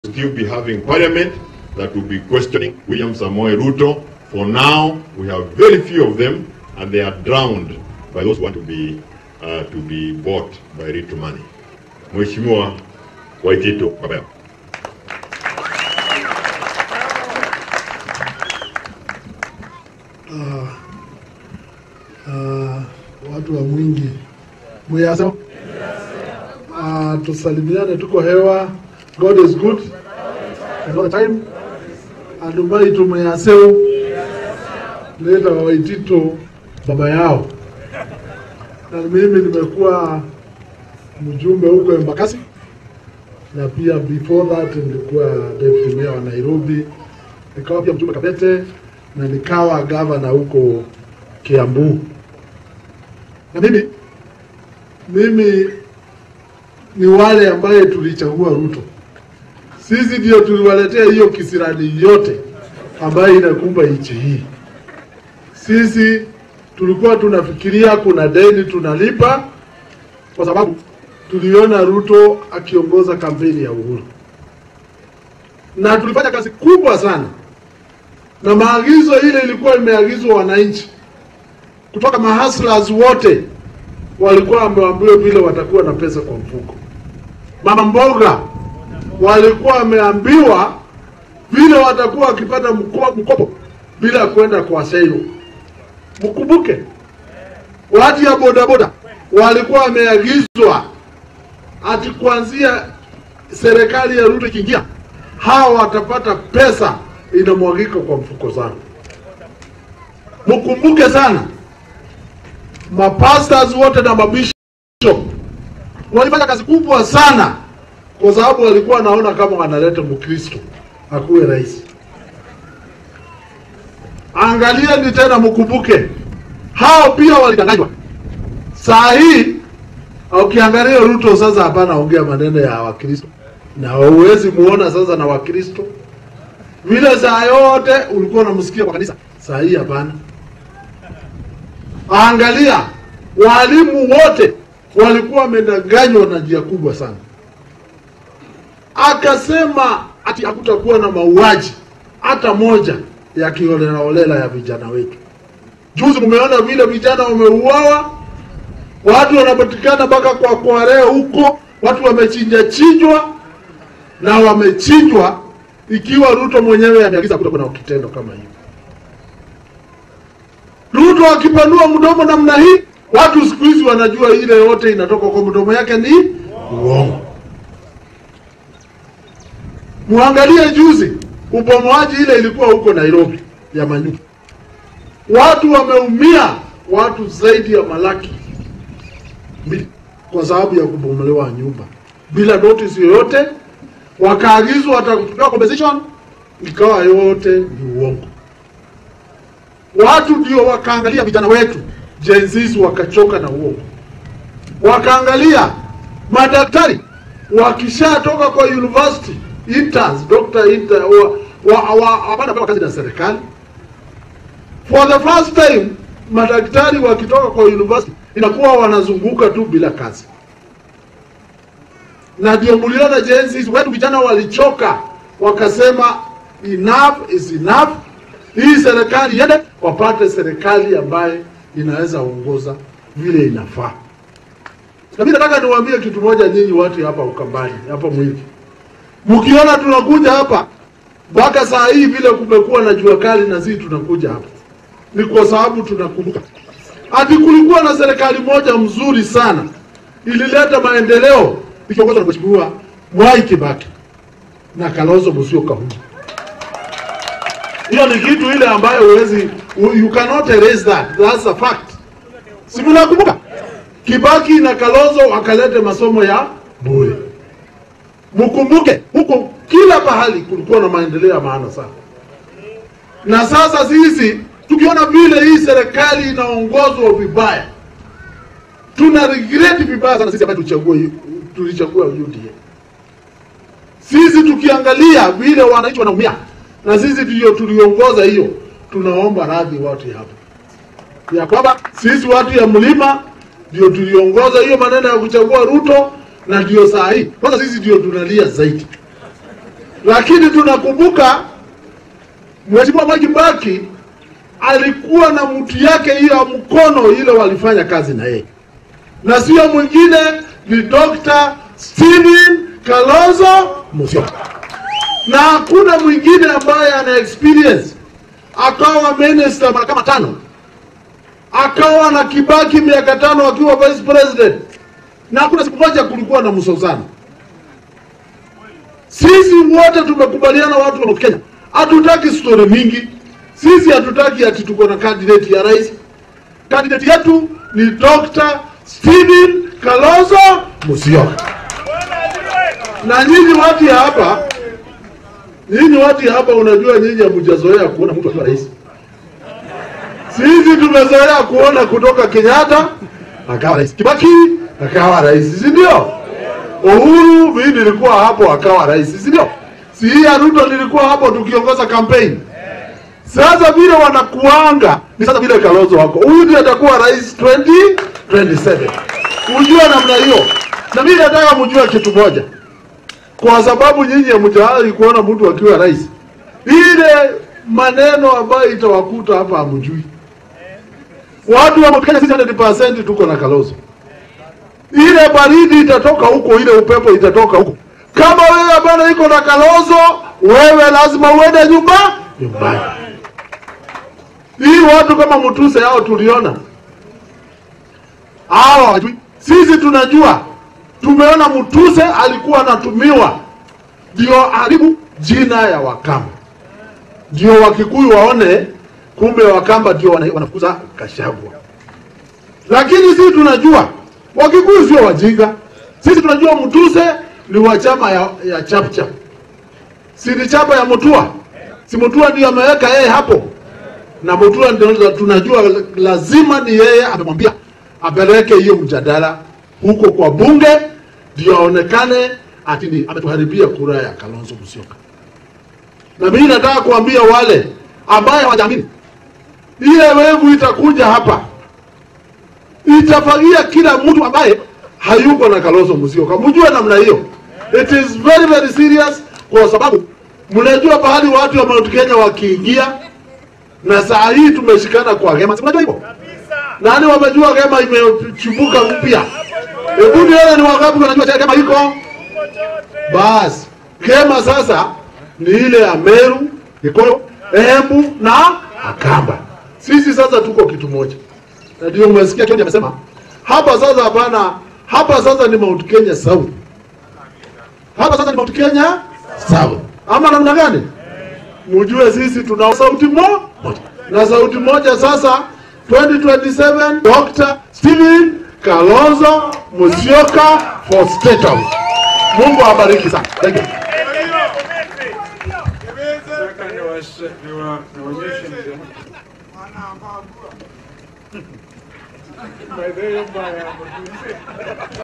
still be having parliament that will be questioning William Samoei Ruto. For now, we have very few of them, and they are drowned by those who want to be uh, to be bought by Ruto money. Mheshimiwa Waitito Babeo. Ah, watu wa mwingi muyasa uh, tusalimiane, tuko hewa. God is good and all the time andumai tumeyaseo leta Waitito baba yao, na mimi nimekuwa mjumbe huko Embakasi na pia before that nilikuwa deputy mayor wa Nairobi, nikawa pia mjumbe Kabete na nikawa gavana huko Kiambu. Na mimi mimi ni wale ambaye tulichagua Ruto. Sisi ndio tuliwaletea hiyo kisirani yote ambayo inakumba nchi hii. Sisi tulikuwa tunafikiria kuna deni tunalipa, kwa sababu tuliona Ruto akiongoza kampeni ya uhuru, na tulifanya kazi kubwa sana, na maagizo ile ilikuwa imeagizwa wananchi kutoka mahaslas wote walikuwa wameambiwa vile watakuwa na pesa kwa mfuko. Mama mboga walikuwa wameambiwa vile watakuwa wakipata mko- mkopo bila kwenda kwa selo. Mkumbuke watu ya bodaboda walikuwa wameagizwa ati kuanzia serikali ya Ruto ikiingia, hawa watapata pesa inamwagika kwa mfuko zao. Mkumbuke sana mapastors wote na mabishop walifanya kazi kubwa sana, kwa sababu walikuwa wanaona kama wanaleta Mkristo akuwe rais. Angalieni tena, mkumbuke hao pia walidanganywa. Saa hii ukiangalia Ruto sasa, hapana ongea maneno ya Wakristo na huwezi muona sasa na Wakristo vile saa yote ulikuwa unamsikia kwa kanisa, saa hii hapana. Angalia, walimu wote walikuwa wamedanganywa na njia kubwa sana. Akasema ati hakutakuwa na mauaji hata moja ya kiholelaholela ya vijana wetu. Juzi mmeona vile vijana wameuawa, watu wanapatikana mpaka kwa Kware huko, watu wamechinja chinjwa na wamechinjwa ikiwa Ruto mwenyewe ameagiza kutakuwa na kitendo kama hiyo. Ruto akipanua mdomo namna hii, watu siku hizi wanajua ile yote inatoka kwa mdomo yake ni uongo. Muangalie juzi ubomoaji ile ilikuwa huko Nairobi ya manyumba, watu wameumia, watu zaidi ya malaki mbili kwa sababu ya kubomolewa nyumba bila notice yoyote, wakaagizwa watakupewa compensation, ikawa yote ni uongo watu ndio wakaangalia vijana wetu Gen Zs wakachoka na uongo, wakaangalia madaktari wakishatoka kwa university interns, doctor inter, wa, wa, wa, hapana kazi na serikali. For the first time madaktari wakitoka kwa university inakuwa wanazunguka tu bila kazi, na ndio mliona Gen Zs wetu vijana walichoka, wakasema enough is enough hii serikali iende wapate serikali ambaye inaweza ongoza vile inafaa. Na mimi nataka niwaambie kitu moja, nyinyi watu hapa Ukambani, hapa Mwingi, mkiona tunakuja hapa mpaka saa hii vile kumekuwa na jua kali na sisi tunakuja hapa, ni kwa sababu tunakumbuka ati kulikuwa na serikali moja mzuri sana ilileta maendeleo ikiongozwa na Mheshimiwa Mwai Kibaki na Kalonzo Musyoka huyu hiyo ni kitu ile ambayo huwezi you cannot erase that that's a fact si mnakumbuka Kibaki na Kalonzo wakalete masomo ya bure mkumbuke huko kila pahali kulikuwa na maendeleo ya maana sana na sasa sisi tukiona vile hii serikali inaongozwa vibaya tuna regret vibaya sana sisi ambaye tulichagua tulichagua UDA sisi tukiangalia vile wananchi wanaumia na sisi ndio tuliongoza hiyo, tunaomba radhi watu hapa ya kwamba sisi watu ya mlima ndio tuliongoza hiyo maneno ya kuchagua Ruto, na ndio saa hii kwanza sisi ndio tunalia zaidi. lakini tunakumbuka Mheshimiwa Mwai Kibaki alikuwa na mtu yake hiyo ya mkono ile walifanya kazi na yeye, na sio mwingine ni Dr. Stephen Kalonzo Musyoka, na hakuna mwingine ambaye ana experience. Akawa minister mara kama tano, akawa na Kibaki miaka tano akiwa vice president, na hakuna siku moja kulikuwa na msozano. Sisi wote tumekubaliana, watu wa Kenya, hatutaki story mingi. Sisi hatutaki ati tuko na candidate ya rais. Candidate yetu ni Dr. Stephen Kalonzo Musyoka. Na nyinyi watu ya hapa, nyinyi watu ya hapa, unajua nyinyi hamjazoea kuona mtu akiwa rais. Sisi tumezoea kuona kutoka Kenyatta akawa rais, Kibaki akawa rais, si ndio? Uhuru mimi nilikuwa hapo akawa rais, si ndio? Si hii ya Ruto nilikuwa hapo tukiongoza campaign. Sasa vile wanakuanga ni sasa vile Kalonzo wako. Huyu ndiye atakuwa rais 2027. Ujue namna hiyo. Na mimi nataka mjue kitu moja. Kwa sababu nyinyi hamjawahi kuona mtu akiwa rais. Ile maneno ambayo itawakuta hapa hamjui. Watu wa Kenya sisi 100% tuko na Kalonzo. Ile baridi itatoka huko, ile upepo itatoka huko. Kama wewe bwana iko na Kalonzo, wewe lazima uende nyumba nyumbani. Hii watu kama Mutuse hao tuliona hao hawajui. Sisi tunajua, tumeona Mutuse alikuwa anatumiwa ndio haribu jina ya Wakamba, ndio Wakikuyu waone kumbe Wakamba ndio wana- wanafukuza Kashagwa. Lakini sisi tunajua Wakikuyu sio wajinga. Sisi tunajua Mutuse ni wa chama ya, ya Chapchap, si ni chapa ya Mutua, si Mutua ndio ameweka yeye hapo na Mutua ndio tunajua lazima ni yeye amemwambia apeleke hiyo mjadala huko kwa bunge ndio aonekane ati ni ametuharibia kura ya Kalonzo Musyoka. Na mimi nataka kuambia wale ambaye hawajaamini, ile wevu itakuja hapa itafagia kila mtu ambaye hayuko na Kalonzo Musyoka. Mjue namna hiyo, it is very very serious, kwa sababu mnajua pahali watu wa Mount Kenya wakiingia na saa hii tumeshikana kwa Gema, si mnajua hivyo? Nani wamejua Gema imechipuka mpya? Hebu nione ni wangapi wanajua cha Gema iko? Basi Gema sasa ni ile ya Meru, Gikuyu, Embu na Akamba. Sisi sasa tuko kitu moja, na ndio umesikia Kionjo amesema hapa sasa. Hapana, hapa sasa ni Mount Kenya South, hapa sasa ni Mount Kenya South, ama namna gani? Mujue sisi tuna sauti mo- moja na sauti moja sasa 2027 Dr. Stephen Kalonzo Musyoka for State House. Mungu awabariki sana. Thank you. Nataka niwashe- niwa- niwaonyeshe mzee. By the way, mbaya.